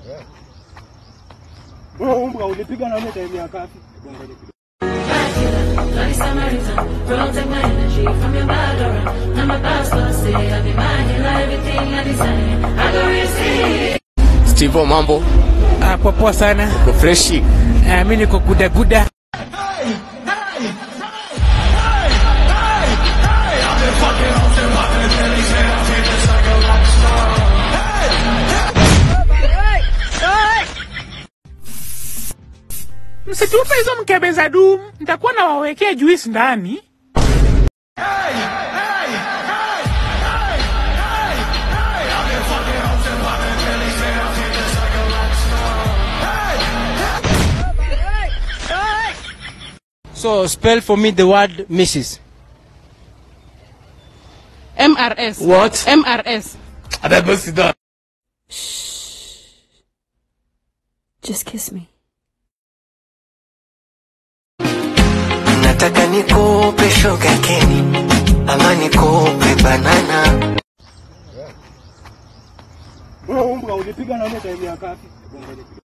Wewe umbwa ulipiga na ile time ya kafi. Bloody Samaritan, protect my energy from your bad aura. Now my pastor say I be my healer, everything I desire. I go receive. Steve, mambo Ah, poa poa sana. ko freshi. Ah, mimi niko guda guda. Msitupe hizo mkebe za dum, nitakuwa nawawekea juice ndani. So spell for me the word Mrs. MRS. What? MRS. Abebo sit down. Just kiss me. nataka nikupe shoga keni ama nikupe banana Wewe umbwa ulipiga na ile time ya kafi.